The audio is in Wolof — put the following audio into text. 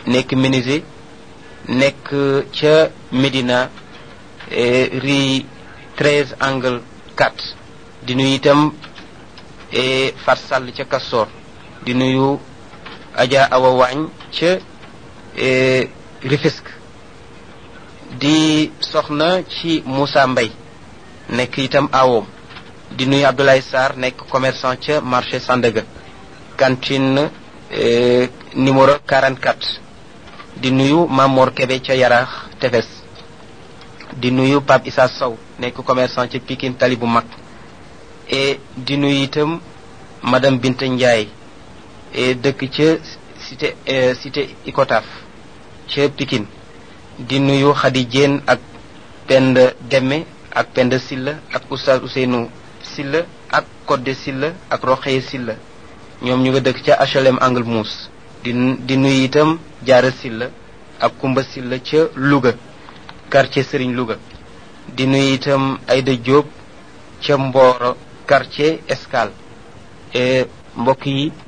nekk menuisier nekk ca Médina rue 13 angle 4 di nuyu itam Fat Sall ca Castor di nuyu Adja Awa Waañ ca Rufisque di soxna ci Moussa Mbay nekk itam awoom di nuyu Abdoulaye Sarr nekk commerçant ca marché Sandaga cantine numéro 44 di nuyu Mamor Kebe ca Yaraax Tefes di nuyu Pape Issa Sow nekk commerçant ca Pikine Tali bu mag et di nuyu itam madame Binta Ndiaye et dëkk ca cité cité Icotaf ca Pikine di nuyu Khady Diène ak Penda Demme ak Penda Silla ak Oustaz Ousseynou Silla ak Codé Silla ak Roxeye Silla ñoom ñu nga dëkk ca HLM Angle Mousse di di nuyu itam Jaara Silla ak Kumba Silla ca Louga quartier Serigne Louga di nuyu itam Aïda Diop ca Mboro quartier Escale mbokk yi